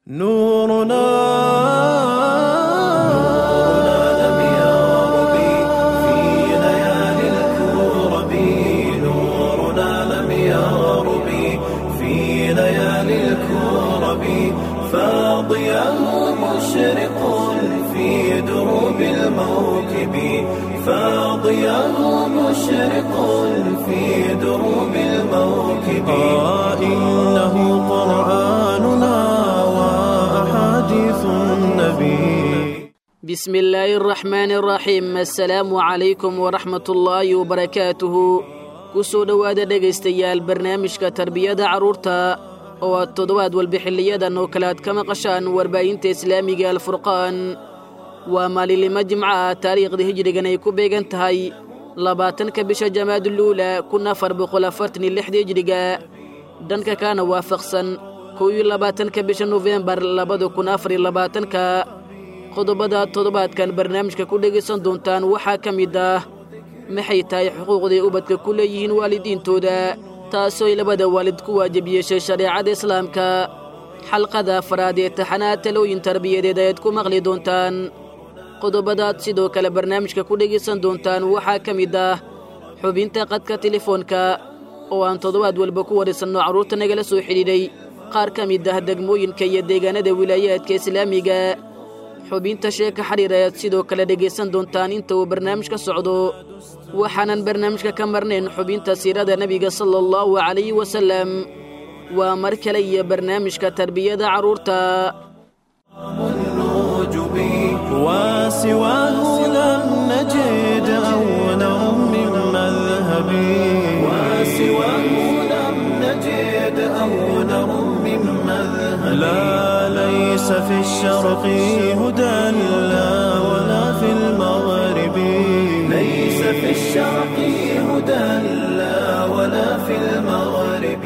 نورنا لم يغرب في ليالي الكرب نورنا لم يغرب في ليالي الكرب فاضياه مشرق في دروب الموكب فاضياه مشرق في دروب الموكب آه إنه قرآننا وأحاديث النبي بسم الله الرحمن الرحيم السلaamu calaykum waraxmat ullaahi wabarakaatuhu ku soo dhowaada dhegaystayaal barnaamijka tarbiyada carruurta oo aad toddobaad walba xiliyadan oo kale aad ka maqashaan warbaahinta islaamiga alfurqaan waa maalinlimo jimco ah taariikhda hijrigan ay ku beegan tahay labaatanka bisha jamaaduuluula kun afar boqol afartan iyo lixda hijriga dhanka kaana waafaqsan kow iyo labaatanka bisha nofembar labada kun afar iyo labaatanka qodobada toddobaadkan barnaamijka ku dhegaysan doontaan waxaa ka mid ah maxay tahay xuquuqday ubadka ku leeyihiin waalidiintooda taasooy labada waalid ku waajib yeeshay shareecada islaamka xalqada afaraad ee taxanaad talooyin tarbiyadeed ayaad ku maqli doontaan qodobadaad sidoo kale barnaamijka ku dhegaysan doontaan waxaa ka mid ah xubinta qadka telefoonka oo aan toddobaad walba ku wadhisanno carruurta nagala soo xidhiidhay qaar ka mid ah degmooyinka iyo deegaanada wilaayaadka islaamiga xubinta sheeka xidhiir ayaad sidoo kale dhegaysan doontaan inta uu barnaamij ka socdo waxaanan barnaamijka ka marnayn xubinta siirada nebiga sala allahu calayhi wasallam waa mar kale iyo barnaamijka tarbiyada carruurta النجب وسواه لم نجد أولا من مذهب وسواه لم نجد أولا من مذهب لا ليس في الشرق هدى لا ولا في المغرب ليس في الشرق هدى لا ولا في المغرب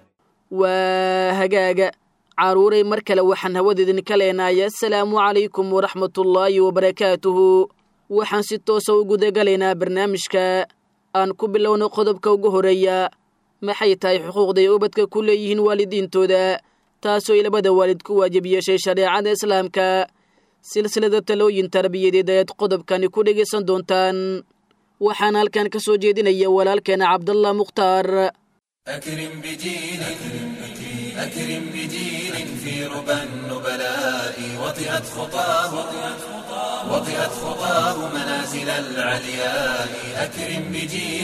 waa hagaaga carruuray mar kale waxaan hawadeedin ka leenahay assalaamu calaykum waraxmatullaahi wabarakaatuhu waxaan si toosa u gudagalaynaa barnaamijka aan ku bilowno qodobka ugu horeeya maxay tahay xuquuqday ubadka ku leeyihiin waalidiintooda taasooy labada waalid ku waajib yeeshay shareecada islaamka silsilada talooyin tarbiyadeed ayaad qodobkani ku dhegaysan doontaan waxaan halkan ka soo jeedinaya walaalkeena cabdallah mukhtaar أكرم بجيل أكرم بجيل في ربى النبلاء وطئت خطاه وطئت خطاه منازل العلياء أكرم بجيل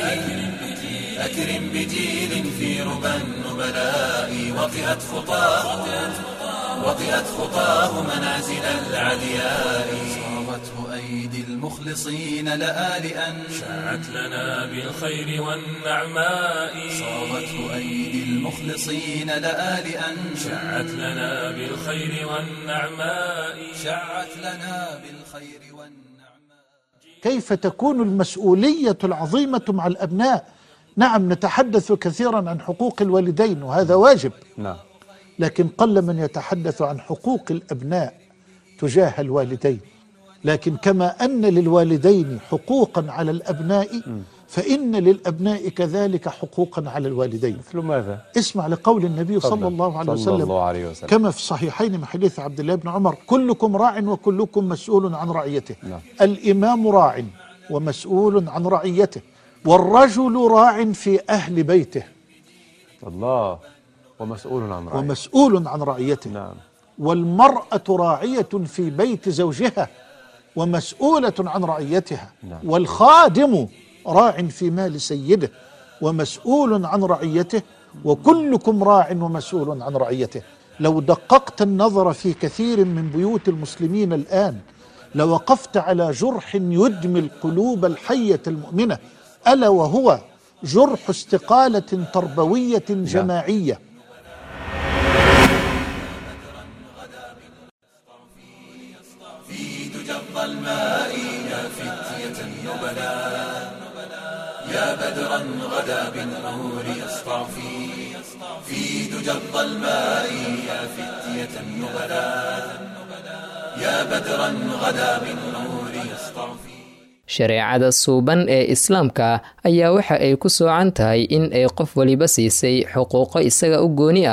أكرم بجيل في ربى النبلاء وطئت خطاه وطئت خطاه منازل العلياء صارته أيدي المخلصين لآلئا شاعت لنا بالخير والنعماء صارته أيدي المخلصين لآلئا شاعت لنا بالخير والنعماء شعت لنا بالخير والنعماء كيف تكون المسؤولية العظيمة مع الأبناء نعم نتحدث كثيرا عن حقوق الوالدين وهذا واجب نعم لكن قل من يتحدث عن حقوق الأبناء تجاه الوالدين لكن كما أن للوالدين حقوقا على الأبناء فإن للأبناء كذلك حقوقا على الوالدين مثل ماذا؟ اسمع لقول النبي صلى تفضل. الله عليه صلى وسلم الله عليه وسلم كما في الصحيحين من حديث عبد الله بن عمر كلكم راع وكلكم مسؤول عن رعيته نعم. الإمام راع ومسؤول عن رعيته والرجل راع في أهل بيته الله ومسؤول عن رعيته ومسؤول عن رعيته نعم والمرأة راعية في بيت زوجها ومسؤولة عن رعيتها نعم. والخادم راع في مال سيده ومسؤول عن رعيته وكلكم راع ومسؤول عن رعيته لو دققت النظر في كثير من بيوت المسلمين الآن لوقفت على جرح يدمي القلوب الحية المؤمنة ألا وهو جرح استقالة تربوية جماعية في دجى الظلماء يا فتية النبلاء يا بدرا غدا بالنور يسطع في في دجى الظلماء يا فتية النبلاء يا بدرا غدا بالنور يسطع في shareecada suuban ee islaamka ayaa waxa ay ku soocan tahay in ay qof waliba siisay xuquuqo isaga u gooni ah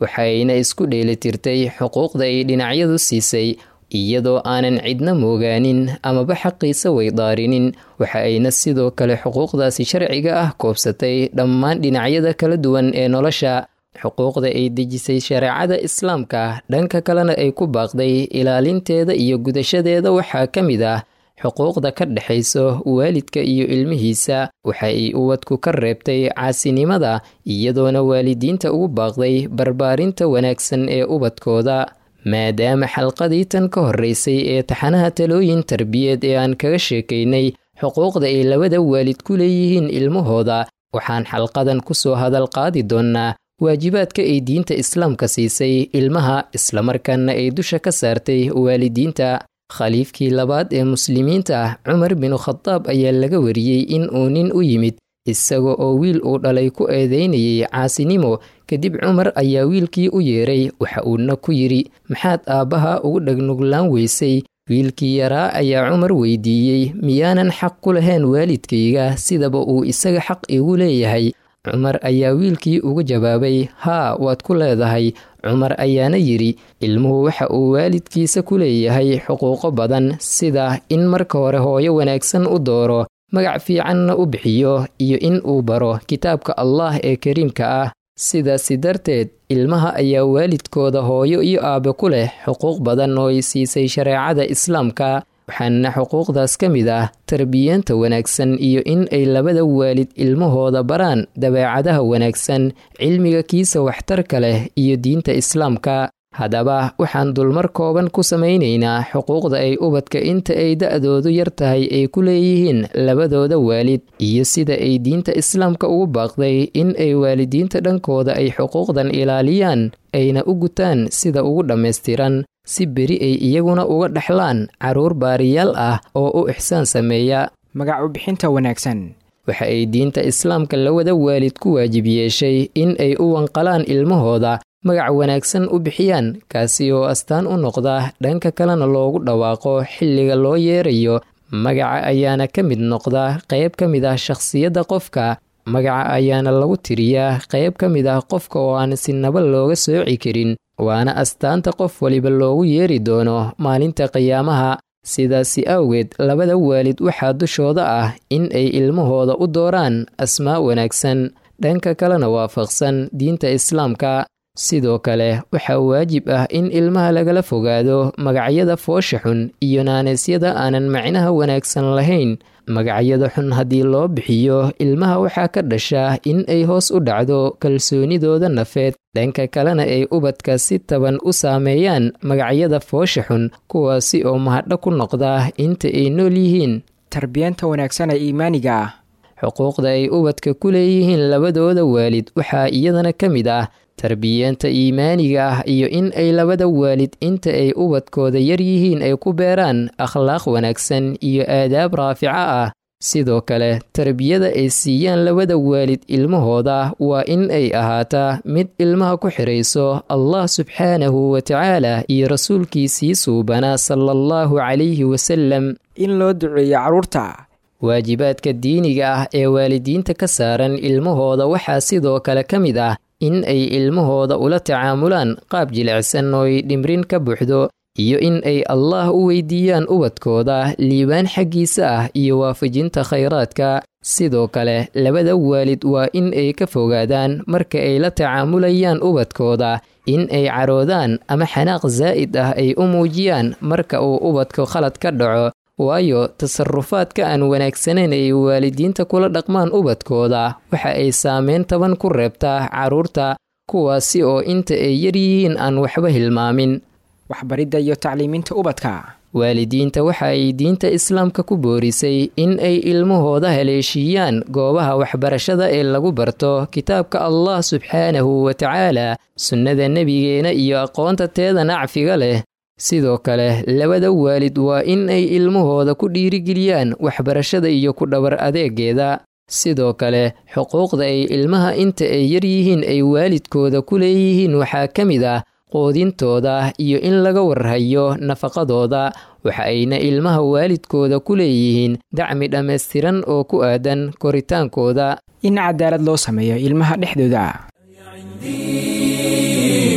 waxayna isku dheelitirtay xuquuqda ay dhinacyadu siisay iyadoo aanan cidna moogaanin amaba xaqiisa weydaarinin waxa ayna sidoo kale xuquuqdaasi sharciga ah koobsatay dhammaan dhinacyada kala duwan ee nolosha xuquuqda ay dejisay shareecada islaamka dhanka kalena ay ku baaqday ilaalinteeda iyo gudashadeeda waxaa ka mid ah xuquuqda ka dhexayso waalidka iyo ilmihiisa waxa ay ubadku ka reebtay caasinimada iyadoona waalidiinta ugu baaqday barbaarinta wanaagsan ee ubadkooda maadaama xalqadii tan ka horreysay ee taxanaha talooyin tarbiyeed ee aan kaga sheekaynay xuquuqda ay labada waalid ku leeyihiin ilmahooda waxaan xalqadan ku soo hadal qaadi doonnaa waajibaadka ay diinta islaamka siisay ilmaha islamarkaana ay dusha ka saartay waalidiinta khaliifkii labaad ee muslimiinta ah cumar binu khadaab ayaa laga wariyey in uu nin u yimid isaga oo wiil uu dhalay ku eedeynayay caasinimo kadib cumar ayaa wiilkii u yeeray waxa uuna ku yidhi maxaad aabbaha ugu dhagnuglaan weysay wiilkii yaraa ayaa cumar weydiiyey miyaanan xaq ku lahayn waalidkayga sidaba uu isaga xaq igu leeyahay cumar ayaa wiilkii ugu jawaabay haa waad ku leedahay cumar ayaana yidhi ilmuhu waxa uu waalidkiisa ku leeyahay xuquuqo badan sida in marka hore hooyo wanaagsan u dooro magac fiicanna u bixiyo iyo in uu baro kitaabka allah ee kariimka ah sidaasi darteed ilmaha ayaa waalidkooda hooyo iyo aabe ku leh xuquuq badan oo ay siisay shareecada islaamka waxaana xuquuqdaas ka mid ah tarbiyeenta wanaagsan iyo in ay labada waalid ilmahooda baraan dabeecadaha wanaagsan cilmiga kiisa waxtarka leh iyo diinta islaamka haddaba waxaan dulmar kooban ku samaynaynaa xuquuqda ay ubadka inta ay da'doodu yar tahay ay ku leeyihiin labadooda waalid iyo sida ay diinta islaamka ugu baaqday in ay waalidiinta dhankooda ay xuquuqdan ilaaliyaan ayna u gutaan sida ugu dhammaystiran si beri ay iyaguna uga dhexlaan carruur baariyaal ah oo u ixsaan sameeya magac u bixinta wanaagsan waxa ay diinta islaamka lawada waalid ku waajib yeeshay in ay u wanqalaan ilmahooda magac wanaagsan u bixiyaan kaasi oo astaan u noqda dhanka kalena loogu dhawaaqo xilliga loo yeerayo magaca ayaana ka mid noqda qayb ka mid ah shakhsiyadda qofka magaca ayaana lagu tiriyaa qayb ka mid ah qofka oo aan sinaba looga sooci karin waana astaanta qof waliba loogu yeeri doono maalinta qiyaamaha sidaasi awgeed labada waalid waxaa dushooda ah in ay ilmahooda u dooraan asmaa wanaagsan dhanka kalena waafaqsan diinta islaamka sidoo kale waxaa waajib ah in ilmaha lagala fogaado magacyada foosha xun iyo naanaysyada aanan macnaha wanaagsan lahayn magacyada xun haddii loo bixiyo ilmaha waxaa ka dhasha in ay hoos u dhacdo kalsoonidooda nafeed dhanka kalena ay ubadka si taban u saameeyaan magacyada foosha xun kuwaasi oo mahadho ku noqda inta ay nool yihiin tarbiyanta wanaagsan ee iimaaniga ah xuquuqda ay ubadka ku leeyihiin labadooda waalid waxaa iyadana ka mid ah tarbiyeenta iimaaniga ah iyo in ay labada waalid inta ay ubadkooda yar yihiin ay ku beeraan akhlaaq wanaagsan iyo aadaab raafica ah sidoo kale tarbiyada ay siiyaan labada waalid ilmahooda waa in ay ahaataa mid ilmaha ku xidhayso allah subxaanahu wa tacaala iyo rasuulkiisii suubanaa sala allahu calayhi wasalam in loo duceeyo carruurta waajibaadka diiniga ah ee waalidiinta ka saaran ilmahooda waxaa sidoo kale ka mid ah in ay ilmahooda ula tacaamulaan qaab jilicsan oo ay dhimrin ka buuxdo iyo in ay allaah u weydiiyaan ubadkooda liibaan xaggiisa ah iyo waafajinta khayraadka sidoo kale labada waalid waa in ay ka fogaadaan marka ay la tacaamulayaan ubadkooda in ay caroodaan ama xanaaq zaa'id ah ay u muujiyaan marka uu ubadka khalad ka dhaco waayo tasarufaadka aan wanaagsanayn ay waalidiinta kula dhaqmaan ubadkooda waxa ay saameyn taban ku reebtaa carruurta kuwaasi oo inta ay yar yihiin aan waxba hilmaamin waxbaridda iyo tacliiminta ubadka waalidiinta waxa ay diinta islaamka ku boorisay in ay ilmahooda haleeshiiyaan goobaha waxbarashada ee lagu barto kitaabka allah subxaanahu wa tacaala sunnada nebigeena iyo aqoonta teeda nacfiga leh sidoo kale labada waalid waa in ay ilmahooda ku dhiirigeliyaan waxbarashada iyo ku dhabar adeegeeda sidoo kale xuquuqda ay ilmaha inta ay yar yihiin ay waalidkooda ku leeyihiin waxaa ka mid ah qoodintooda iyo in laga warhayo nafaqadooda waxa ayna ilmaha waalidkooda ku leeyihiin dacmi dhammaystiran oo ku aadan koritaankooda in cadaalad loo sameeyo ilmaha dhexdooda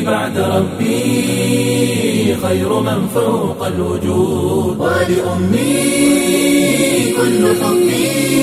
بعد ربي خير من فوق الوجود ولأمي كل حبي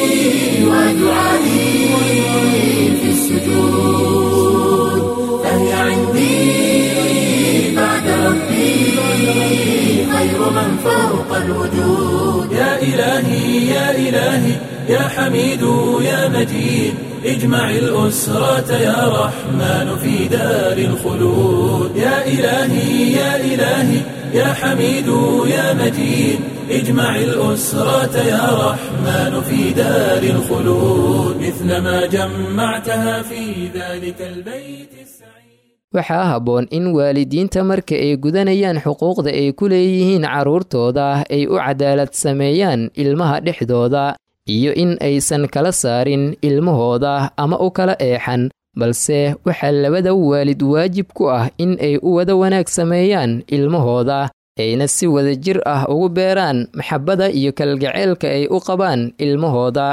ودعائي في السجود فهي عندي بعد ربي خير من فوق الوجود يا إلهي يا إلهي يا حميد يا مجيد اجمع الأسرة يا رحمن في دار الخلود يا إلهي يا إلهي يا حميد يا مجيد اجمع الأسرة يا رحمن في دار الخلود مثل ما جمعتها في ذلك البيت السعيد waxaa habboon in waalidiinta marka ay gudanayaan xuquuqda ay ku leeyihiin carruurtooda ay u cadaalad sameeyaan ilmaha dhexdooda iyo in aysan kala saarin ilmahooda ama u kala eexan balse waxaa labada waalid waajib ku ah in ay u wada wanaag sameeyaan ilmahooda ayna si wadajir ah ugu beeraan maxabbada iyo kalgaceylka ay u qabaan ilmahooda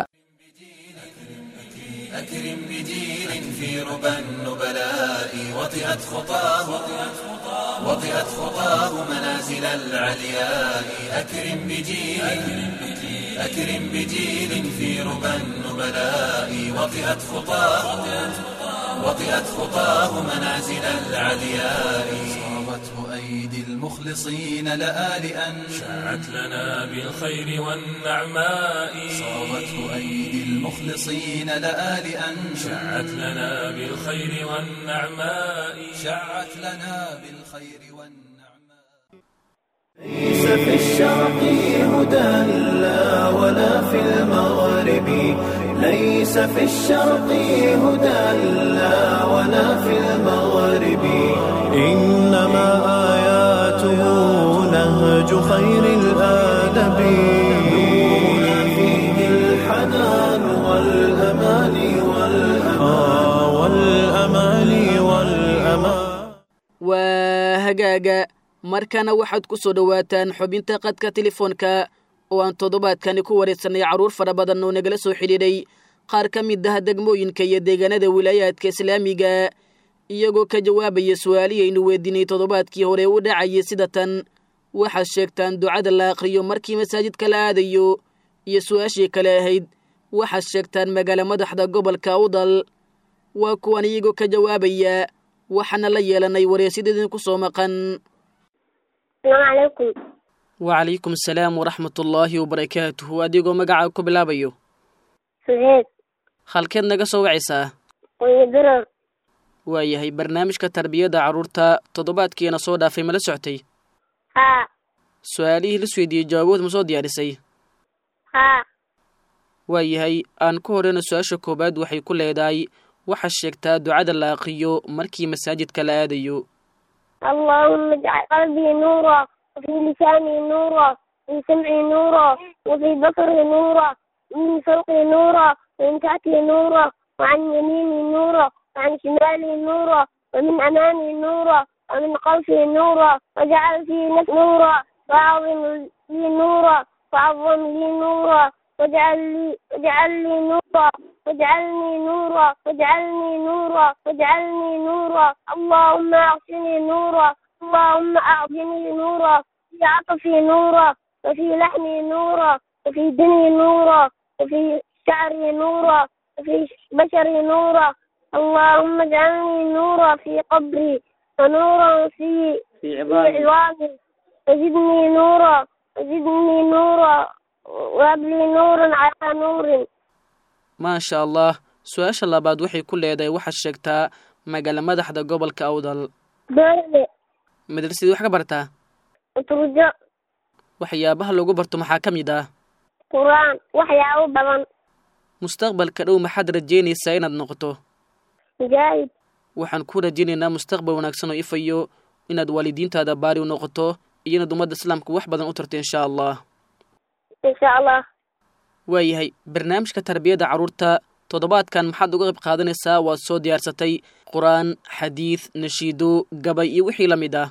أكرم بجيل في ربى النبلاء وطئت خطاه وطئت خطاه منازل العلياء أكرم بجيل أكرم بجيل في ربى النبلاء وطئت خطاه وطئت خطاه منازل العلياء صابته أيدي المخلصين لآلئا شاعت لنا بالخير والنعماء صابته أيدي المخلصين لآلئا شاعت لنا بالخير والنعماء شعت لنا بالخير والنعماء ليس في الشرق هدى لا ولا في المغرب ليس في الشرق هدى لا ولا في المغرب إنما آياته نهج خير الآدب نورنا فيه الحنان والأمان والأمان والأمان والأمان waa hagaaga markana waxaad ku soo dhowaataan xubinta qadka telefoonka oo aan toddobaadkani ku wareegsanay carruur fara badan oo nagala soo xidhiidhay qaar ka mid ah degmooyinka iyo deegaanada wilaayaadka islaamiga iyagoo ka jawaabaya su-aalihii aynu weydiinay toddobaadkii hore u dhacayay sida tan waxaad sheegtaan ducada la aqriyo markii masaajidka la aadayo iyo su-aashii kale ahayd waxaad sheegtaan magaalo madaxda gobolka udal waa kuwan iyagoo ka jawaabaya waxaana la yeelanay wareysyadedin ku soo maqan asalaamu calaykum wacalaykum asalaam waraxmatullaahi wabarakaatuhu adigoo magacaa ku bilaabayo suheed halkeed naga soo wacaysaa qoyadaro waayahay barnaamijka tarbiyadda carruurta toddobaadkiina soo dhaafay ma la soctay haa su-aalihii la isweydiiyey jawaabood ma soo diyaarisay haa waayahay aan ku horeyna su-aasha koowaad waxay ku leedahay waxaad sheegtaa ducada la aqiyo markii masaajidka la aadayo اللهم اجعل قلبي نورا وفي لساني نورا وفي سمعي نورا وفي بصري نورا ومن فوقي نورا ومن تحتي نورا وعن يميني نورا وعن شمالي نورا ومن أمامي نورا ومن خلفي نورا واجعل في نفسي نورا وأعظم لي نورا وعظم لي نورا واجعل لي واجعل لي نورا واجعلني نورا واجعلني نورا واجعلني نورا اللهم اعطني نورا اللهم اعطني نورا في عطفي نورا وفي لحمي نورا وفي دني نورا وفي شعري نورا وفي بشري نورا اللهم اجعلني نورا في قبري ونورا في في عظامي وزدني نورا وزدني نورا وهب لي نورا على نور maasha allah su-aasha labaad waxay ku leedahay waxaad sheegtaa magaalo madaxda gobolka awdal doole madrasadii wax ka bartaa turjo waxyaabaha lagu barto maxaa ka mid ah qur-aan waxyaabo badan mustaqbalka dhow maxaad rajeynaysaa inaad noqoto mujaahid waxaan ku rajaynaynaa mustaqbal wanaagsan oo ifayo inaad waalidiintaada baari u noqoto iyo inaad ummadda islaamka wax badan u tarto insha allah insha allah waayahay barnaamijka tarbiyadda carruurta toddobaadkan maxaad uga qayb qaadanaysaa waad soo diyaarsatay qur-aan xadiid nashiido gabay iyo wixii la mid ah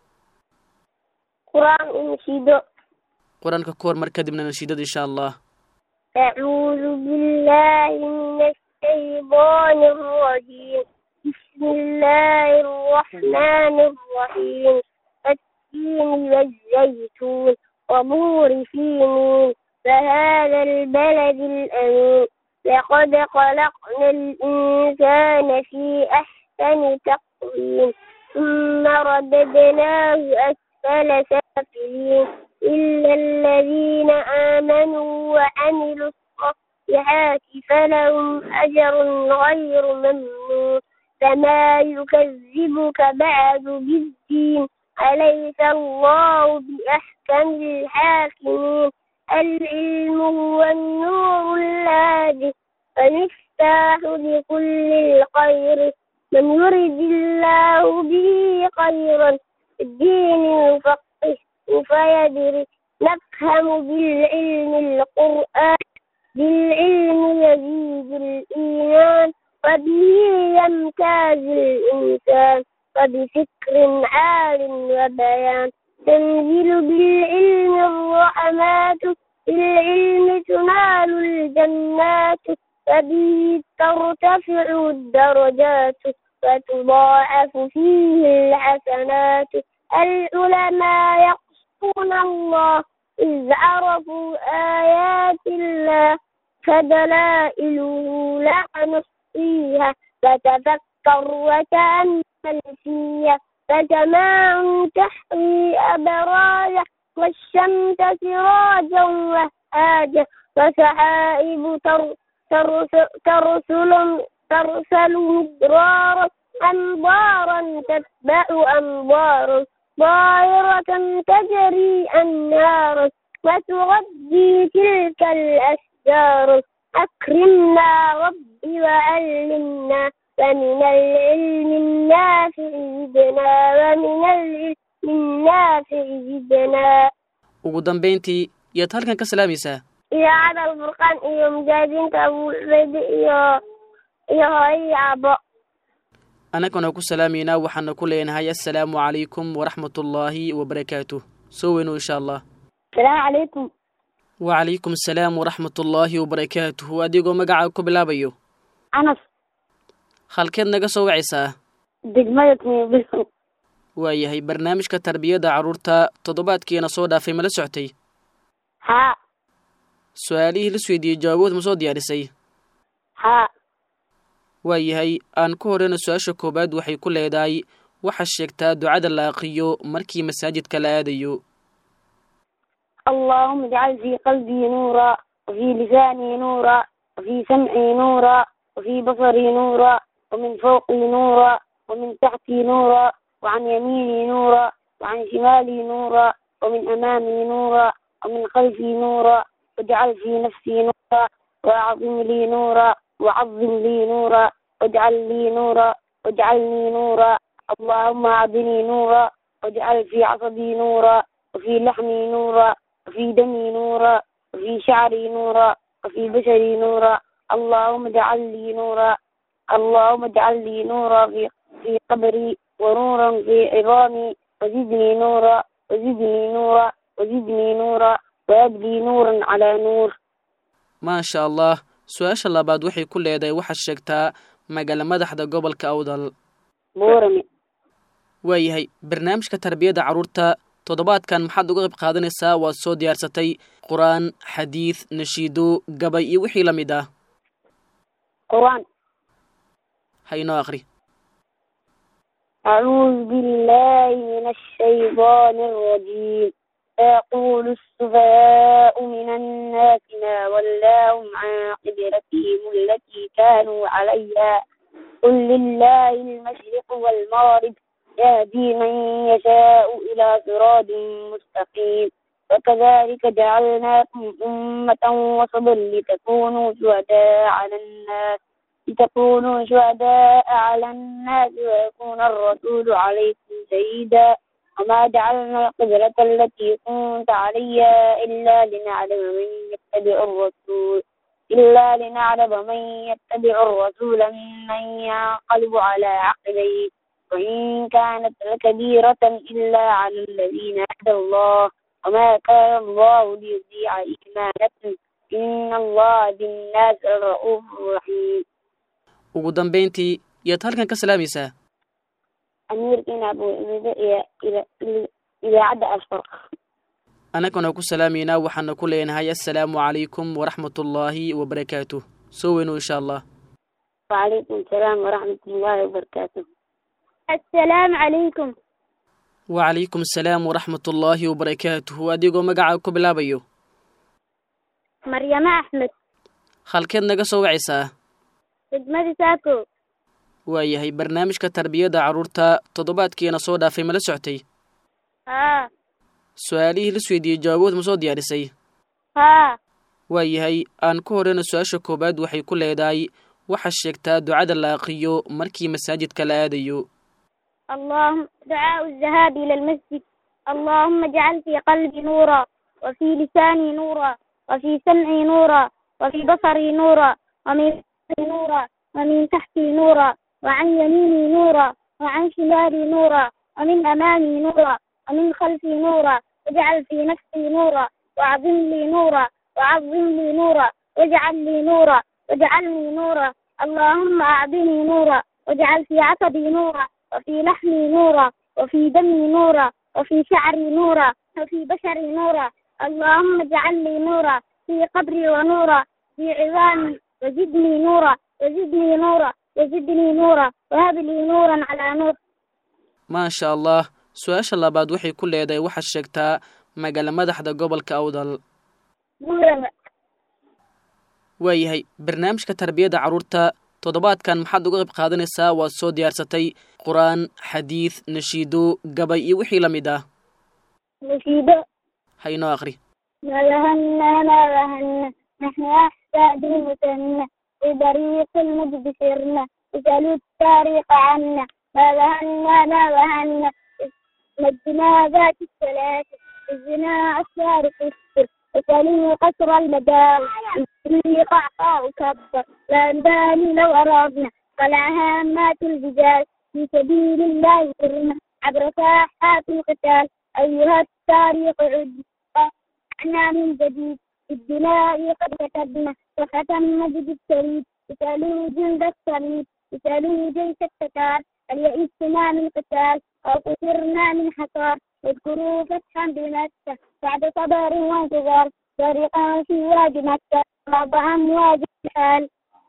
qur-aan iyo nashiido qur-aanka ka hor mar kadibna nashiidada insha allah أعوذ بالله من الشيطان الرجيم بسم بسم الله الرحمن الرحيم التين والزيتون وبور سينين فهذا البلد الأمين لقد خلقنا الإنسان في أحسن تقويم ثم رددناه أسفل سافلين إلا الذين آمنوا وعملوا الصالحات فلهم أجر غير ممنون فما يكذبك بعد بالدين أليس الله بأحكم الحاكمين العلم هو النور الهادي فمفتاح لكل الخير من يرد الله به خيرا الدين يفقه فيدري نفهم بالعلم القرآن بالعلم يزيد الإيمان وبه يمتاز الإنسان وبفكر عال وبيان تنزل بالعلم الرحمات بالعلم تنال الجنات وبه ترتفع الدرجات وتضاعف فيه الحسنات العلماء يقصون الله إذ عرفوا آيات الله فدلائله لا نحصيها فتفكر وتأمل فيها فسماع تحوي أبراجا والشمس سراجا وهاجا وسحائب تر ترسل, ترسل, ترسل مدرارا أنظارا تتبع أنظارا ظاهرة تجري أنهارا وتغذي تلك الأشجار أكرمنا ربي وعلمنا ومن العلم النافع زدنا ومن العلم النافع زدنا ugu dambayntii yaad halkan ka salaamaysaa idaacada alfurqaan iyo mujaahidiinta abu cubeyde iyo iyo hooyo iyo aabbo annagana ku salaamaynaa waxaana ku leenahay assalaamu calaykum waraxmatullaahi wabarakaatuh soo weyno insha allah asalaamu calaykum wacalaykum asalaam waraxmatullaahi wabarakaatuhu adigoo magacaa ku bilaabayo anas halkeed naga soo wacaysaa degmada timibilsan waayahay barnaamijka tarbiyadda carruurta toddobaadkiina soo dhaafay ma la soctay haa su-aalihii la isweydiiyey jawaabood ma soo diyaarisay haa waayahay aan ku horeyna su-aasha koowaad waxay ku leedahay waxaad sheegtaa ducada la aqiyo markii masaajidka la aadayo اللهم اجعل في قلبي نورا وفي لساني نورا وفي سمعي نورا وفي بصري نورا ومن فوقي نورا ومن تحتي نورا وعن يميني نورا وعن شمالي نورا ومن أمامي نورا ومن خلفي نورا واجعل في نفسي نورا وأعظم لي نورا وعظم لي نورا واجعل لي نورا واجعلني نورا اللهم أعطني نورا واجعل في عصبي نورا وفي لحمي نورا وفي دمي نورا وفي شعري نورا وفي بشري نورا اللهم اجعل لي نورا اللهم اجعل لي نورا في في قبري ونورا في عظامي وزدني نورا وزدني نورا وزدني نورا وأبدي نورا على نور maasha allah su-aasha labaad waxay ku leedahay waxaad sheegtaa magaala madaxda gobolka awdal بورمي waayahay barnaamijka tarbiyadda carruurta toddobaadkan maxaad uga qayb qaadanaysaa waad soo diyaarsatay qur-aan xadiid nashiido gabay iyo wixii la mid ah قرآن ha inoo aqri أعوذ بالله من الشيطان الرجيم يقول السفهاء من الناس ما ولاهم عن قبلتهم التي كانوا عليها قل لله المشرق والمغرب يهدي من يشاء إلى صراط مستقيم وكذلك جعلناكم أمة وسطا لتكونوا شهداء على الناس لتكونوا شهداء على الناس ويكون الرسول عليكم شهيدا وما جعلنا القبلة التي كنت عليها إلا لنعلم من يتبع الرسول إلا لنعلم من يتبع الرسول ممن ينقلب على عقبيه وإن كانت لكبيرة إلا على الذين هدى الله وما كان الله ليضيع إيمانكم إن الله بالناس رؤوف رحيم ugu dambayntii yaad halkan ka salaamaysaa amiirkiina abu ibide iyo idaacadda asfar annagana ku salaamaynaa waxaana ku leenahay assalaamu calaykum waraxmatullaahi wabarakaatuh soo weyno insha allah wacalaykum asalaam waraxmatullaahi wabarakaatu assalaamu calaykum wacalaykum asalaam waraxmatullaahi wabarakaatuhu adigoo magacaa ku bilaabayo maryamo axmed halkeed naga soo wacaysaa degmadi saako waayahay barnaamijka tarbiyadda carruurta toddobaadkiina soo dhaafay ma la soctay haa su-aalihii la isweydiiyey jawaabood ma soo diyaarisay haa waayahay aan ku horeyna su-aasha koowaad waxay ku leedahay waxaa sheegtaa ducada la aqriyo markii masaajidka la aadayo اللهم دعاء الذهاب إلى المسجد اللهم اجعل في قلبي نورا وفي لساني نورا وفي سمعي نورا وفي بصري نورا ومن فوقي نورا ومن تحتي نورا وعن يميني نورا وعن شمالي نورا ومن أمامي نورا ومن خلفي نورا واجعل في نفسي نورا وعظم لي نورا وعظم لي نورا واجعل لي نورا واجعلني نورا اللهم أعطني نورا واجعل في عصبي نورا وفي لحمي نورا وفي دمي نورا وفي شعري نورا وفي بشري نورا اللهم اجعل لي نورا في قبري ونورا في عظامي وزدني نورا وزدني نورا وزدني نورا وهب لي نورا على نور maasha allah su-aasha labaad waxay ku leedahay waxaad sheegtaa magaala madaxda gobolka awdal نورا waayahay barnaamijka tarbiyadda carruurta toddobaadkan maxaad uga qayb qaadanaysaa waad soo diyaarsatay qur-aan xadiid nashiido gabay iyo wixii la mid ah نشيد ha inoo aqri ما ذهلنا ما ذهلنا نحن أحساد المثنى في طريق المجد سرنا اسألوا التاريخ عنا ما ذهلنا ما ذهلنا نجنا ذات الثلاثة الزنا أسرار السر اسألوا قصر المدار في قعقاع كبر لا نبالي لو أرادنا طلع هامات الرجال في سبيل الله سرنا عبر ساحات القتال أيها التاريخ عد احنا من جديد في الدماء قد كتبنا وختم مجد الشريف اسألوا جند الصليب اسألوا جيش التتار هل يئسنا من قتال أو قصرنا من حصار اذكروا فتحا بمكة بعد صبر وانتظار طريقا في وادي مكة وضع أمواج الحال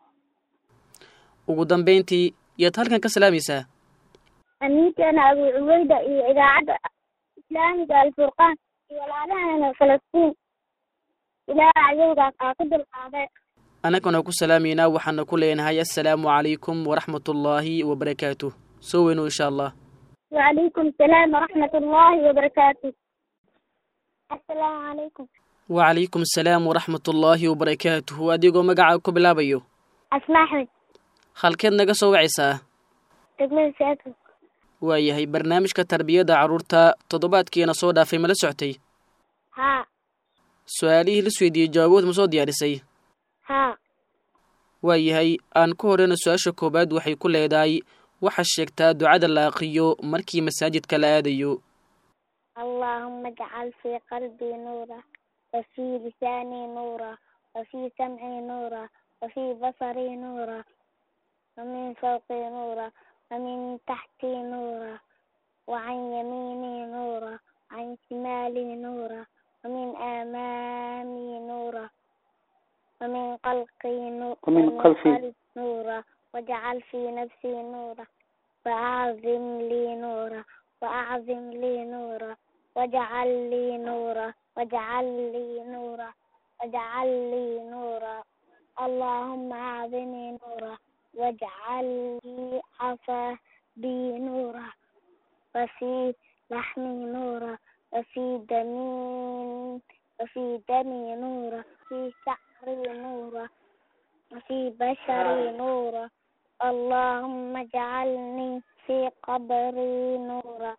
ugu dambayntii yaad halkan ka salaamaysaa أميت أنا أبو عبيدة إذا عاد إسلامي الفرقان walaalahana falastiin ilaa ayowgaas aa ku dulqaaday annagana ku salaamaynaa waxaana ku leenahay assalaamu calaykum waraxmatullaahi wabarakaatuh soo weyno insha allah wacalaykum salaam waraxmat ullaahi wabarakaatu assalaamu calaykum wacalaykum asalaam waraxmatullaahi wabarakaatuhu adigoo magacaa ku bilaabayo asma axmed halkeed naga soo wacaysaa degmada saako waayahay barnaamijka tarbiyadda carruurta toddobaadkiina soo dhaafay ma la soctay haa su-aalihii la isweydiiyey jawaabood ma soo diyaarisay haa waayahay aan ku horeyna su-aasha koowaad waxay ku leedahay waxaad sheegtaa ducada la aqriyo markii masaajidka la aadayo اللهم اجعل في قلبي نورا وفي لساني نورا وفي سمعي نورا وفي بصري نورا ومن فوقي نورا ومن تحتي نورا وعن يميني نورا عن شمالي نورا ومن أمامي نورا ومن قلقي نورا ومن خلفي. نورا واجعل في نفسي نورا وأعظم لي نورا وأعظم لي نورا واجعل لي نورا واجعل لي نورا واجعل لي نورا اللهم أعظمي نورا واجعل لي عصا بي نورا وفي لحمي نورا وفي دمي وفي دمي نورا في شعري نورا وفي بشري نورا اللهم اجعلني في قبري نورا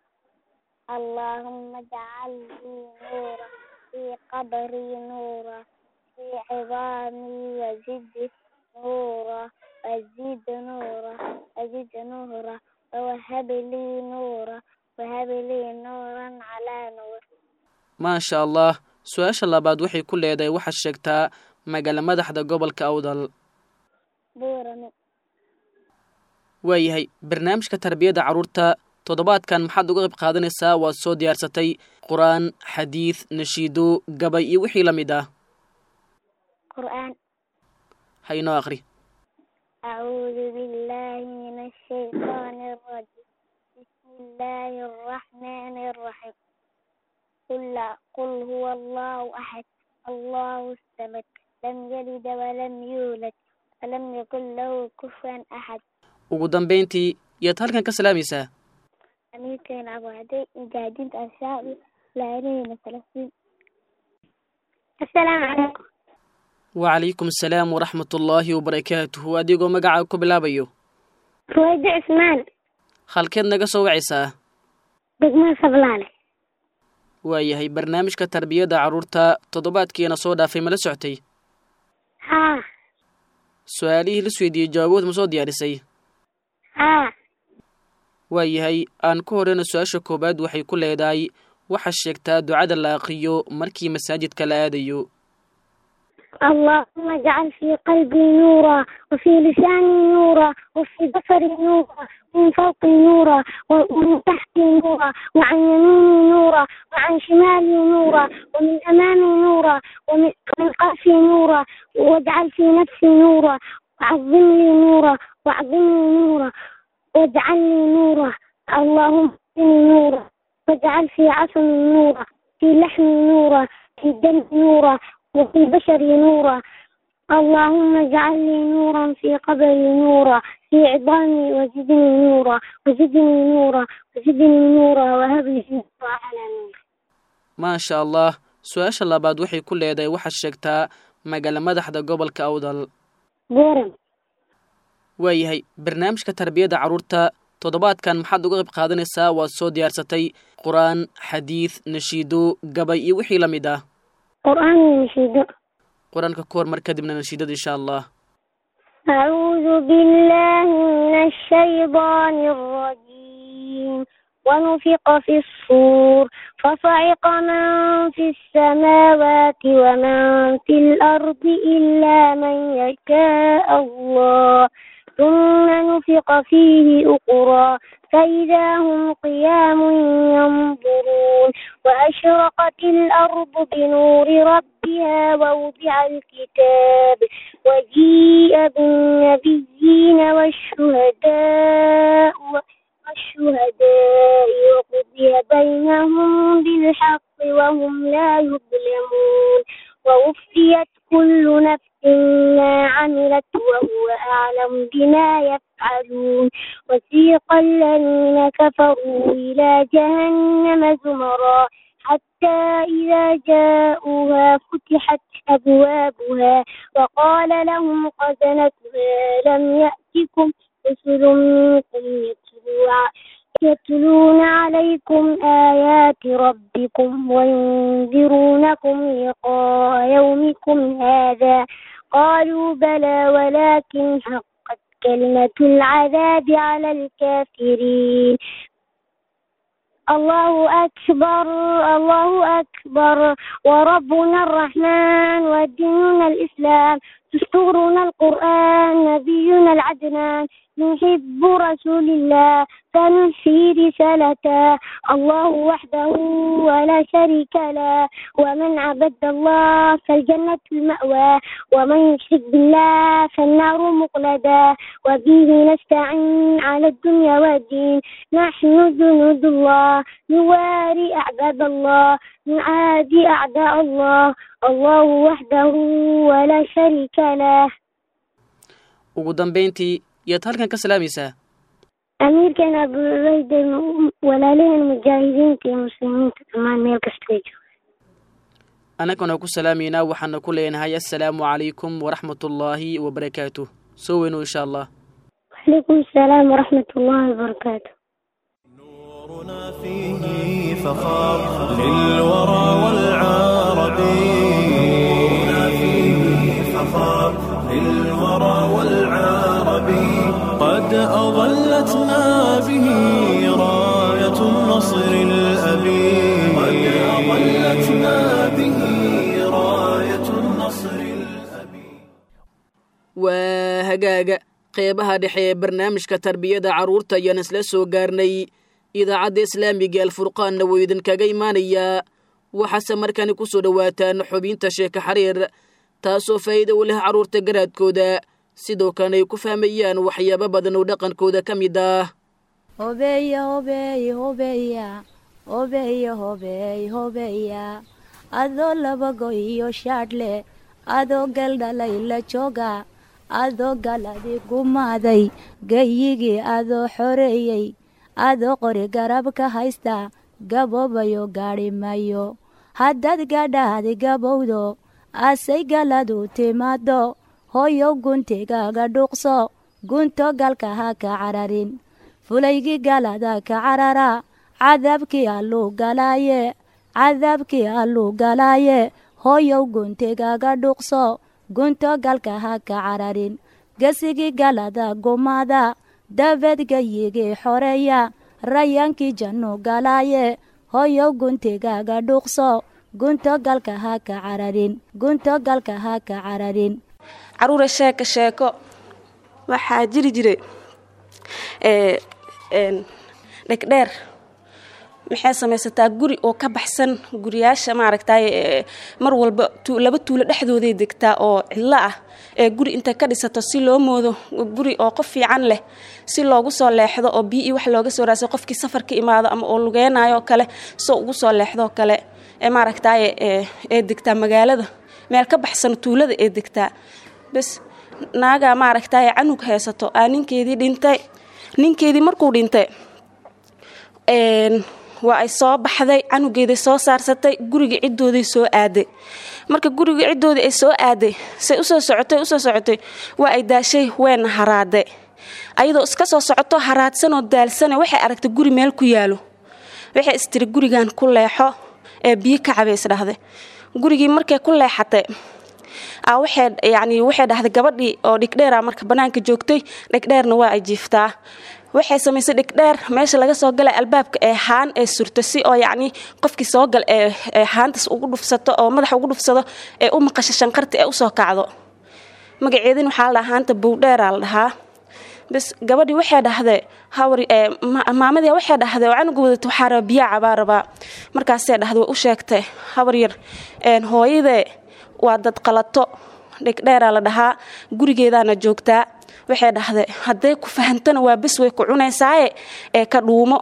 اللهم اجعل لي نورا في قبري نورا في عظامي وزد نورا وزد نورا وزد نورا ووهب لي نورا وهب لي نورا على نور maasha allah su-aasha labaad waxay ku leedahay waxaad sheegtaa magaala madaxda gobolka awdal بورمي waayahay barnaamijka tarbiyadda carruurta toddobaadkan maxaad uga qayb qaadanaysaa waad soo diyaarsatay qur-aan xadiid nashiido gabay iyo wixii la mid ah qur'aan ha inoo aqri أعوذ بالله من الشيطان الرجيم بسم الله الرحمن الرحيم قل لا- قل هو الله أحد الله الصمد لم يلد ولم يولد ولم يكن له كفوا أحد ugu dambayntii yaad halkan ka salaamaysaa أميركين أبو عدي مجاهدين أشياء لاعبين فلسطين السلام عليكم wacalaykum asalaam waraxmatullaahi wabarakaatuhu adigoo magacaa ku bilaabayo رويد عثمان halkeed naga soo wacaysaa دقمان صبلانة waayahay barnaamijka tarbiyadda carruurta toddobaadkiina soo dhaafay mala soctay ها su-aalihii la isweydiiyey jawaabood ma soo diyaarisay ها waayahay aan ku horeyna su-aasha koowaad waxay ku leedahay waxaa sheegtaa ducada la aqiyo markii masaajidka la aadayo اللهم اجعل في قلبي نورا وفي لساني نورا وفي بصري نورا ومن فوقي نورا ومن تحتي نورا وعن يميني نورا وعن شمالي نورا ومن أمامي نورا ومن من خلفي نورا واجعل في نفسي نورا وعظم لي نورا وعظم لي نورا واجعل لي نورا اللهم اهدني نورا واجعل في عصمي نورا في لحمي نورا في دمي نورا وفي بشري نورا اللهم اجعل لي نورا في قبري نورا في عظامي وزدني نورا وزدني نورا وزدني نورا وهب لي نورا على نور maasha allah su-aasha labaad waxay ku leedahay waxaad sheegtaa magaala madaxda gobolka awdal بورم waayahay barnaamijka tarbiyadda carruurta toddobaadkan maxaad uga qayb qaadanaysaa waad soo diyaarsatay qur-aan xadiid nashiido gabay iyo wixii la mid ah قرآن نشيد qur-aanka ku hormar kadibna nashiidada insha allah أعوذ بالله من الشيطان الرجيم ونفق في الصور فصعق من في السماوات ومن في الأرض إلا من يشاء الله ثم نفق فيه أخرى فإذا هم قيام ينظرون وأشرقت الأرض بنور ربها ووضع الكتاب وجيء بالنبيين والشهداء والشهداء وقضي بينهم بالحق وهم لا يظلمون ووفيت كل نفس ما عملت وهو أعلم بما يفعلون وسيق الذين كفروا إلى جهنم زمرا حتى إذا جاءوها فتحت أبوابها وقال لهم خزنتها لم يأتكم رسل منكم يتلو ع- يتلون عليكم آيات ربكم وينذرونكم لقاء يومكم هذا قالوا بلى ولكن حقت كلمة العذاب على الكافرين الله أكبر الله أكبر وربنا الرحمن وديننا الإسلام دستورنا القرآن نبينا العدنان نحب رسول الله فننفي رسالته الله وحده ولا شريك له ومن عبد الله فالجنة المأوى ومن يشرك بالله فالنار مقلدا وبه نستعين على الدنيا والدين نحن جنود الله نواري أعداد الله نعادي أعداء الله الله وحده ولا شريك له ugu dambayntii yaad halkan ka salaamaysaa أمير كان أبو عبيد walaaliheen mujaahidiinta iyo muslimiinta dhammaan meel kasta ay joogaan annagana ku salaamaynaa waxaana ku leenahay assalaamu calaykum waraxmatullaahi wabarakaatuh soo weyno insha allah وعليكم السلام ورحمة الله وبركاته نورنا فيه فخار للورى والعرب نورنا فيه فخار للورى والعرب قد أظلتنا به راية النصر الأبي قد أظلتنا به راية النصر الأبي waa hagaaga qeybaha dhexe ee barnaamijka tarbiyada carruurta ayaan isla soo gaarnay idaacadda islaamiga alfurqaanna wuu idinkaga imaanayaa waxaase markani ku soo dhowaataan xubinta sheeka xariir taasoo faa'iido u leh carruurta garaadkooda sidoo kalena ay ku fahmayaan waxyaabo badan oo dhaqankooda ka mid ah hobeya hobeey hobeya hobeya hobeey hobeya adoo labago iyo shaadhle adoo galdhalay la jooga adoo galadi gumaaday gayigii adoo xoreeyey adoo qori garab ka haysta gaboobayo gaadhi mayo haddaad gadhaadi gabowdo asay galadu timaado hoyow guntigaaga dhuuqso gunto galka ha ka cararin fulaygii galada ka carara cadaabkii alluu galaaye cadaabkii alluu galaaye hoyow guntigaaga dhuuqso gunto galka ha ka cararin gesigii galada gumaada dabeed gayigii xoreeya rayaankii jannu galaaye hoyow guntigaaga dhuuqso gunto galka ha ka cararin gunto galka ha ka cararin caruura sheeko sheeko waxaa jiri jiray dhegdheer maxay samaysataa guri oo ka baxsan guriyaasha maaragtay mar walba laba tuulo dhexdooday degtaa oo cidlo ah ee guri intay ka dhisato si loo moodo guri oo qof fiican leh si loogu soo leexdo oo bii wax looga soo raasay qofkii safar ka imaado ama oo lugeynayo kale soo ugu soo leexdoo kale ee maaragtay ee degtaa magaalada meel ka baxsan tuulada ee degtaa bes naagaa maaragtay canug haysato aa ninkeedii dhintay ninkeedii markuu dhintay waa ay soo baxday canugeeday soo saarsatay guriga ciddooday soo aaday marka guriga ciddoodii ay soo aaday say usoo socotay usoo socotay waa ay daashay weena haraade ayadoo iska soo socoto haraadsanoo daalsana waxay aragtay guri meel ku yaalo waxay istiri gurigan ku leexo ee biyo ka cabay isdhahday gurigii markay ku leexatay waxay yani waxay dhahday gabadhii oo dhigdheera marka banaanka joogtay dhegdheerna waa ay jiiftaa waxay samaysay dhigdheer meesha laga soo galay albaabka ee haan ee surto si oo yacni qofkii soo gal ee haantaas ugu dhufsato oo madaxa ugu dhufsado ee u maqasho shanqarta ee usoo kacdo magaceedin waxaa la dhahaa haanta bowdheeraa la dhahaa bas gabadhii waxay dhahday hawri maamadii waxay dhahday oo canuga wadata waxaa raba biyaa cabaa rabaa markaasay dhahday way u sheegtay hawar yar hooyadee waa dad qalato dhigdheeraa la dhahaa gurigeedaana joogtaa waxay dhahday hadday ku fahantana waa bes way ku cunaysaaye ee ka dhuumo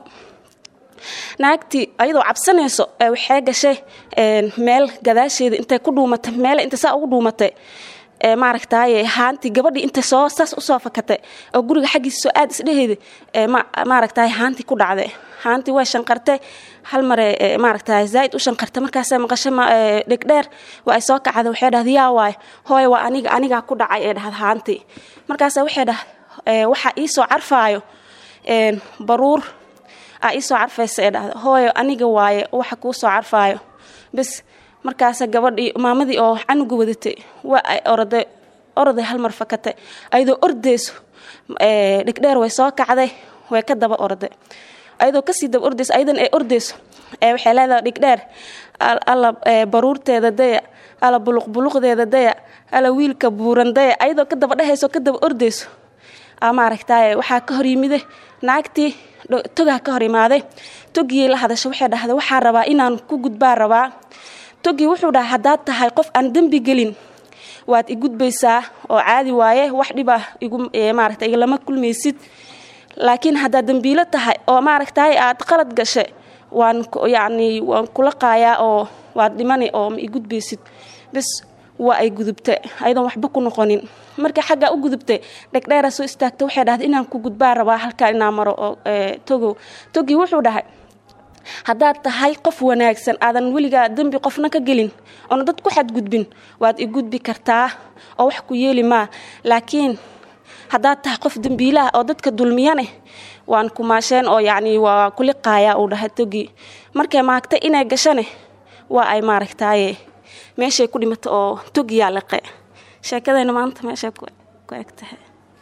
naagtii ayadoo cabsanayso waxay gashay meel gadaasheeda intay ku dhuumatay meel inta saa ugu dhuumatay maaragtaaye haantii gabadhii intay soo saas usoo fakatay oo guriga xaggiisa soo aad isdheheeda maaragtaay haantii ku dhacday haantii way shanqartay hal mare maaragtaay zaaid u shanqartay markaasa maqasho dhegdheer waa ay soo kacday waxay dhahday yaa waay hooy waa aniga anigaa ku dhacay ee dhahda haantii markaasa waxay dhahday waxaa iisoo carfaayo baruur aa iisoo carfaysa ee dhahda hooyo aniga waaye waxa kuu soo carfaayo bes markaasa gabadhii maamadii oo canuga wadatay waa ay oraday oroday halmar fakatay ayadoo ordayso dhigdheer way soo kacday way ka daba orday ayadoo kasii daba ordayso ayadan ay ordayso waxay leedahay dhigdheer alla baruurteeda daya alla buluqbuluqdeeda daya alla wiilka buuran daya ayadoo ka daba dhehayso ka daba ordayso maaragtay waxaa ka hor yimide naagtii togaa ka hor imaaday togiyay la hadasho waxay dhahday waxaa rabaa inaan ku gudbaa rabaa togii wuxuu dhahay haddaad tahay qof aan dembi gelin waad i gudbaysaa oo caadi waaye wax dhib ah igmaarata igalama kulmaysid laakiin haddaad dembiilo tahay oo maaragtay aad qalad gashay waan yacni waan kula qaayaa oo waad dhimani oo ma i gudbaysid bes waa ay gudubtay ayadoon waxba ku noqonin markii xaggaa u gudubtay dhegdheera soo istaagta waxay dhahday inaan ku gudbaa rabaa halkaa inaan maro oo togow togii wuxuu dhahay haddaad tahay qof wanaagsan aadan weligaa dembi qofna ka gelin oona dad ku xadgudbin waad i gudbi kartaa oo wax ku yeeli maa laakiin haddaad tahay qof dembiilaha oo dadka dulmiyane waan kumaasheen oo yacni waa kuliqaayaa uu dhahay togii markay maagtay inay gashane waa ay maaragtaaye meeshay ku dhimata oo togiyaa liqe sheekadayna maanta meeshay ku eg tahay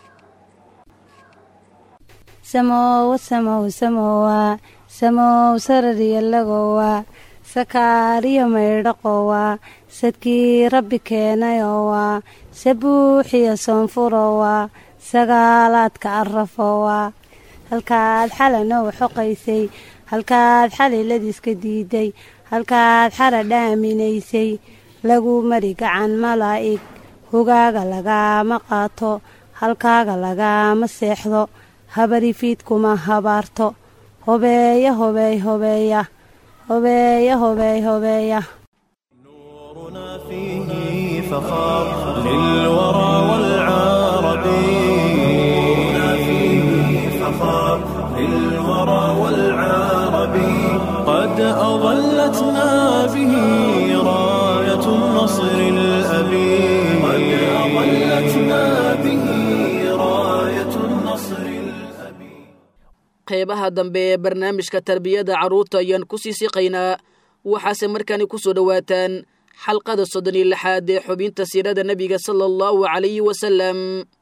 samowa samow samowa samow sarariyalagowa sakaariyo maydhaqowa sadkii rabbi keenayowa sabuuxiyo soonfurowa sagaalaadka arafowaa halkaad xalanow xoqaysay halkaad xaliladiiska diiday halkaad xara dhaaminaysay lagu mari gacan malaa'ig hogaaga lagaama qaato halkaaga lagaama seexdo habarifiidkuma habaarto hobeeya hobeey hobeeya hobeeya hobeey hobeeya فيه فخار للورى والعرب نورنا فيه فخار للورى والعرب قد أظلتنا به راية النصر الأبي قد أظلتنا به راية النصر qeybaha dambe ee barnaamijka tarbiyada carruurta ayaan ku sii siqaynaa waxaase markaani ku soo dhowaataan xalqada soddon iyo lixaad ee xubinta siirada nebiga sala allahu calayhi wasalam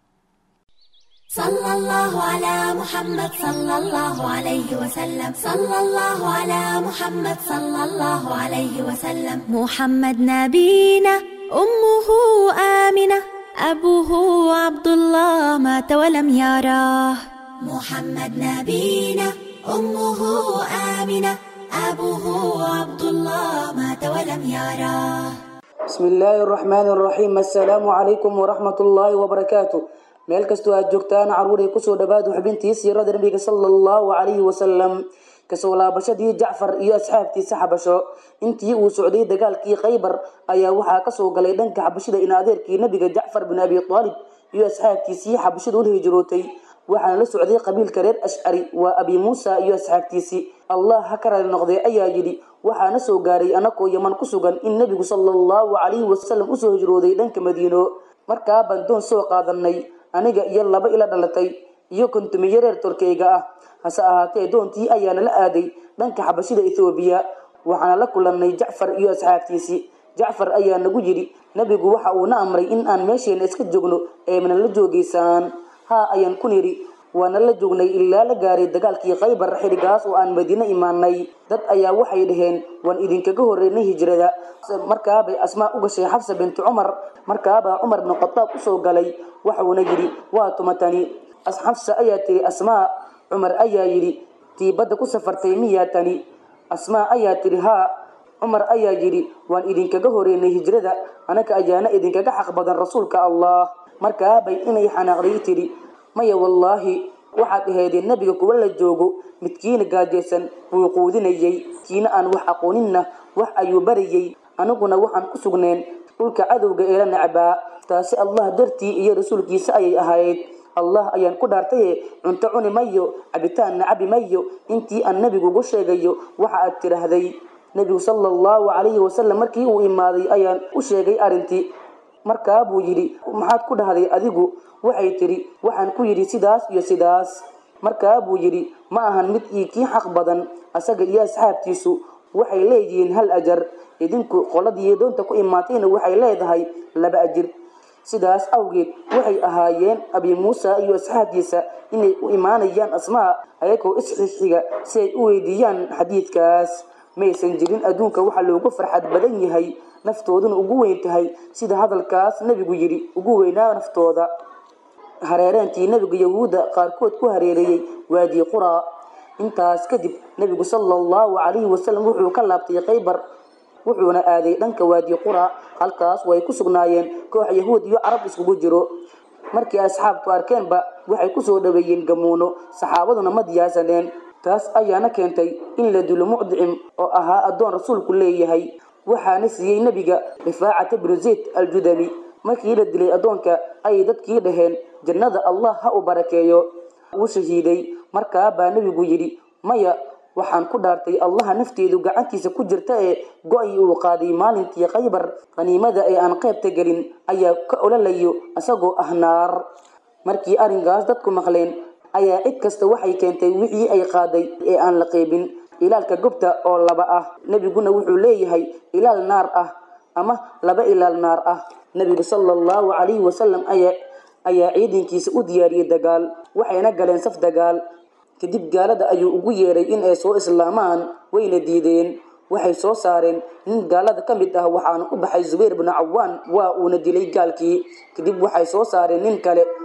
صلى الله على محمد صلى الله عليه وسلم صلى الله على محمد صلى الله عليه وسلم محمد نبينا أمه آمنة أبوه عبد الله مات ولم يراه محمد نبينا أمه آمنة أبوه عبد الله مات ولم يراه بسم الله الرحمن الرحيم السلام عليكم ورحمة الله وبركاته meel kastoo aad joogtaan caruuray kusoo dhawaad xubintii siirada nabiga sala allahu calayhi wasalam kasoo laabashadii jacfar iyo asxaabtiisa xabasho intii uu socday dagaalkii khaybar ayaa waxaa kasoo galay dhanka xabashida in adeerkii nabiga jacfar bin abi aalib iyo asxaabtiisii xabashida ula hijrootay waxaana la socday qabiilka reer ashcari waa abi muusa iyo asxaabtiisii allah ha ka rali noqday ayaa yidhi waxaana soo gaaray anakoo yaman ku sugan in nebigu sala allahu calayhi wasalam usoo hijrooday dhanka madiino markaa baan doon soo qaadanay aniga iyo laba ila dhalatay iyo kontumiyo reer torkeyga ah hase ahaatee doontii ayaana la aaday dhanka xabashida ethoobiya waxaana la kulannay jacfar iyo asxaabtiisii jacfar ayaa nagu yidhi nebigu waxa uuna amray in aan meesheena iska joogno ee mana la joogaysaan haa ayaan ku nidhi waana la joognay ilaa la gaaray dagaalkii khaybar xidhigaas oo aan madiine imaanay dad ayaa waxay dhaheen waan idinkaga horreynay hijrada markaabay asmaa u gashay xabsa bintu cumar markaabaa cumar bin khadaab usoo galay waxuuna yidhi waa tumatani xabsa ayaa tiri asmaa cumar ayaa yidhi tii badda ku safartay miyaa tani asmaa ayaa tiri haa cumar ayaa yidhi waan idinkaga horeynay hijrada anaga ayaana idinkaga xaq badan rasuulka allah markaabay inay xanaaqday tidhi maya wallaahi waxaad ahaydeen nebiga kuwa la joogo midkiina gaajaysan wuu quudinayay kiina aan wax aqooninna wax ayuu barayay aniguna waxaan ku sugneen dhulka cadowga ee la necbaa taasi allah dartii iyo rasuulkiisa ayay ahayd allah ayaan ku dhaartaye cunto cuni mayo cabitaanna cabi mayo intii aan nebigu ugu sheegayo waxa aad tidhaahday nebigu sala allahu calayhi wasalam markii uu imaaday ayaan u sheegay arrintii markaa buu yidhi maxaad ku dhahday adigu waxay tidhi waxaan ku yidhi sidaas iyo sidaas markaa buu yidhi ma ahan mid ii kii xaq badan asaga iyo asxaabtiisu waxay leeyihiin hal ajar idinku qoladii doonta ku imaatayna waxay leedahay laba ajir sidaas awgeed waxay ahaayeen abi muusa iyo asxaabtiisa inay u imaanayaan asmaa ayagoo isxixiga si ay u weydiiyaan xadiidkaas maysan jirin adduunka waxa loogu farxad badan yahay naftooduna ugu weyn tahay sida hadalkaas nebigu yidhi ugu weynaa naftooda hareereentii nebiga yahuudda qaarkood ku hareereeyey waadii quraa intaas kadib nebigu sala allahu calayhi wasalam wuxuu ka laabtay khaybar wuxuuna aaday dhanka waadi qura halkaas way ku sugnaayeen koox yahuud iyo carab iskugu jiro markii asxaabtu arkeenba waxay kusoo dhaweeyeen gamuuno saxaabaduna ma diyaasaneen taas ayaana keentay in la dilo mucdicim oo ahaa addoon rasuulku leeyahay waxaana siiyey nebiga rifaacata binu zayd aljudami markii la dilay addoonka ayay dadkii dhaheen jannada allah ha u barakeeyo wuu shahiiday markaa baa nebigu yidhi maya waxaan ku dhaartay allaha nafteedu gacantiisa ku jirta ee go-i uu qaaday maalintii khaybar qaniimada ee aan qaybta gelin ayaa ka ololayo isagoo ah naar markii arrinkaas dadku maqleen ayaa cid kasta waxay keentay wixii ay qaaday ee aan la qaybin ilaalka gobta oo laba ah nebiguna wuxuu leeyahay ilaal naar ah ama laba ilaal naar ah nebigu sala allahu calayhi wasalam ayaa ayaa ciidankiisa u diyaariyey dagaal waxayna galeen saf dagaal kadib gaalada ayuu ugu yeeray in ay soo islaamaan wayna diideen waxay soo saareen nin gaalada ka mid ah waxaana u baxay zubayr binu cawaan waa uuna dilay gaalkii kadib waxay soo saareen nin kale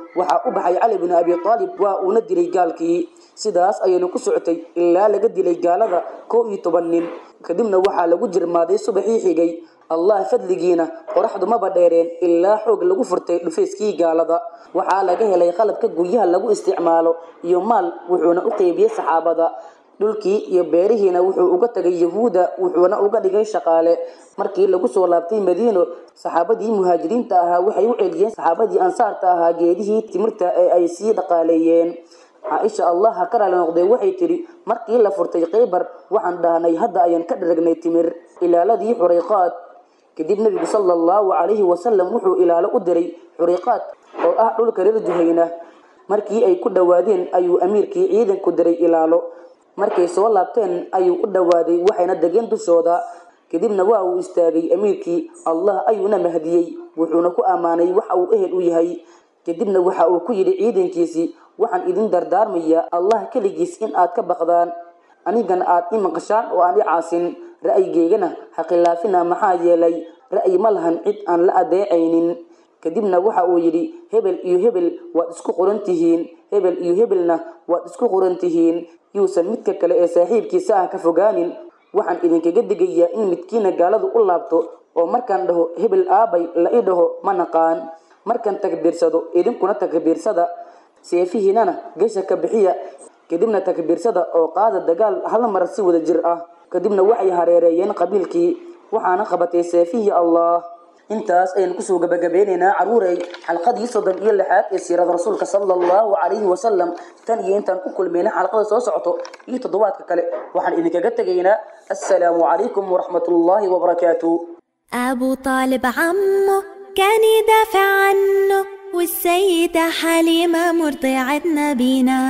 waxaa u baxay cali bin abi aalib waa uuna dilay gaalkii sidaas ayayna ku socotay ilaa laga dilay gaalada kow iyo toban nin kadibna waxaa lagu jirmaaday subaxii xigay allah fadligiina qoraxdu maba dheereen ilaa xoog lagu furtay dhufayskii gaalada waxaa laga helay qalabka guryaha lagu isticmaalo iyo maal wuxuuna u qeybiyey saxaabada dhulkii iyo beerihiina wuxuu uga tagay yahuuda wuxuuna uga dhigay shaqaale markii lagu soo laabtay madiino saxaabadii muhaajiriinta ahaa waxay u celiyeen saxaabadii ansaarta ahaa geedihii timirta ee ay sii dhaqaaleeyeen caaisha allah ha ka raali noqdee waxay tidhi markii la furtay khaybar waxaan dhahnay hadda ayaan ka dharagnay timir ilaaladii xurayqaad kadib nebigu sala allahu calayhi wasalam wuxuu ilaalo u diray xuriqaad oo ah dhulka reer juhayna markii ay ku dhowaadeen ayuu amiirkii ciidanku diray ilaalo markay soo laabteen ayuu u dhowaaday waxayna degeen dushooda kadibna waa uu istaagay amiirkii allah ayuuna mahdiyey wuxuuna ku ammaanay waxa uu ehel u yahay kadibna waxa uu ku yidhi ciidankiisii waxaan idin dardaarmayaa allah keligiis in aad ka baqdaan anigana aad i maqashaan oo aan i caasin ra'yigeygana ha khilaafina maxaa yeelay ra'yi ma lahan cid aan la adeecaynin kadibna waxa uu yidhi hebel iyo hebel waad isku qoran tihiin hebel iyo hebelna waad isku qoran tihiin yuusan midka kale ee saaxiibkiisa ah ka fogaanin waxaan idinkaga digayaa in midkiina gaaladu u laabto oo markaan dhaho hebel aabay la i dhaho ma naqaan markaan takbiirsado idinkuna takbiirsada seefihiinana gesha ka bixiya kadibna takbiirsada oo qaada dagaal hal mar si wada jir ah kadibna waxay hareereeyeen qabiilkii waxaana qabatay seefihii allah intaas ayaan kusoo gabagabeynaynaa caruurey xalqadii soddon iyo lixaad ee siirada rasuulka sala allahu calayhi wasalam tan iyo intaan ku kulmayna xalqada soo socoto iyo toddobaadka kale waxaan idinkaga tegaynaa assalaamu calaykum waraxmatullaahi wabarakaatu أبو طالب عمه كان يدافع عنه والسيدة حليمة مرضعة نبينا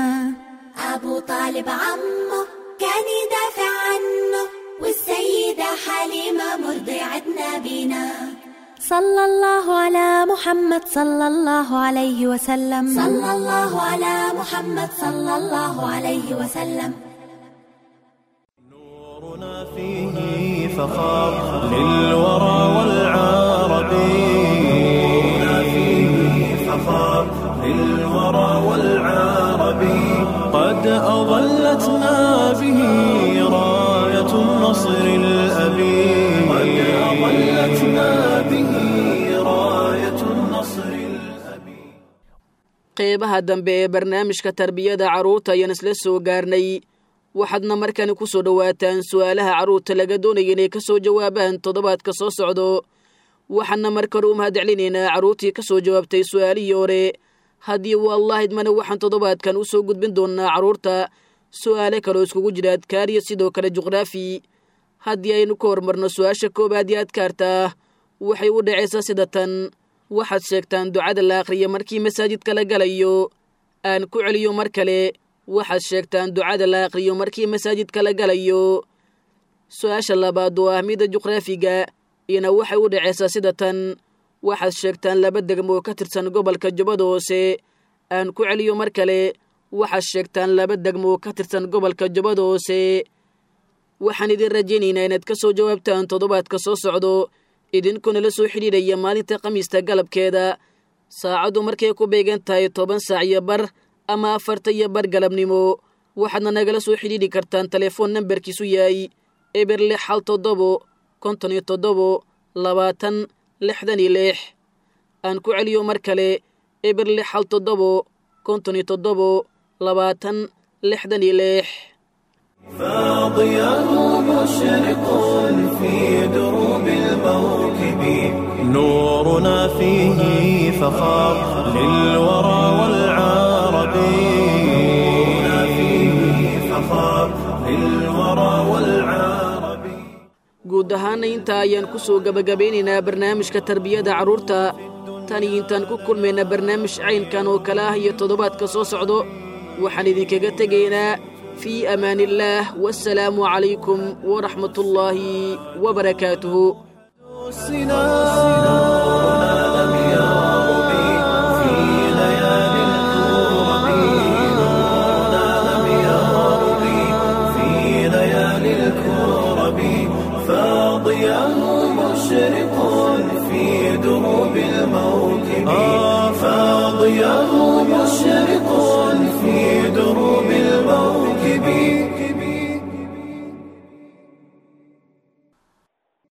أبو طالب عمه كان يدافع عنه والسيدة حليمة مرضعة نبينا صلى الله على محمد صلى الله عليه وسلم صلى الله على محمد صلى الله عليه وسلم فيه فخار للورى والعرب نورنا فيه فخار للورى والعرب قد أظلتنا به راية النصر الأبي قد أظلتنا به راية النصر qeybaha dambe ee barnaamijka tarbiyada carruurta ayaan isla soo gaarnay waxaadna markani ku soo dhowaataan su'aalaha carruurta laga doonaya inay ka soo jawaabaan toddobaadka soo socdo waxaana marka hore u mahadcelinaynaa carruurtii ka soo jawaabtay su'aalihii hore haddii wallaahidmana waxaan toddobaadkan u soo gudbin doonnaa carruurta su'aale kaloo iskugu jira adkaar iyo sidoo kale juqraafi haddii aynu ka hormarno su-aasha koobaad iyo adkaarta waxay u dhacaysaa sida tan waxaad sheegtaan ducada la akhriya markii masaajidka la galayo aan ku celiyo mar kale waxaad sheegtaan ducada la akhriyo markii masaajidka la galayo su-aasha labaad oo ah mida juqraafiga iyana waxay u dhacaysaa sida tan waxaad sheegtaan laba degmo oo ka tirsan gobolka jubbada hoose aan ku celiyo mar kale waxaad sheegtaan laba degmo oo ka tirsan gobolka jubbada hoose waxaan idin rajaynaynaa inaad ka soo jawaabtaan toddobaadka soo socdo idinkuna la soo xidhiidhaya maalinta khamiista galabkeeda saacaddu markay ku beegan tahay toban saac iyo bar ama afarta iyo bar galabnimo waxaadna nagala soo xidhiidhi kartaan telefoon nambarkiisu yahay eber lix hal toddobo konton iyo toddobo labaatan lixdan iyo lix aan ku celiyo mar kale eber lix hal toddobo konton iyo toddobo labaatan lixdan iyo lix فاضياه مشرق في دروب الموكب نورنا فيه فخار للورى والعرب نورنا فيه فخار للورى والعرب guud ahaana intaa ayaan ku soo gebagabeynaynaa barnaamijka tarbiyada carruurta tan iyo intaan ku kulmayna barnaamij caynkan oo kale ah iyo toddobaadka soo socdo waxaan idinkaga tegaynaa في أمان الله والسلام عليكم ورحمة الله وبركاته لم يرب في ليالي الكرب نورنا لم يرب في ليالي الكرب فاضياه مشرق في دروب الموكب فاضياه يرمو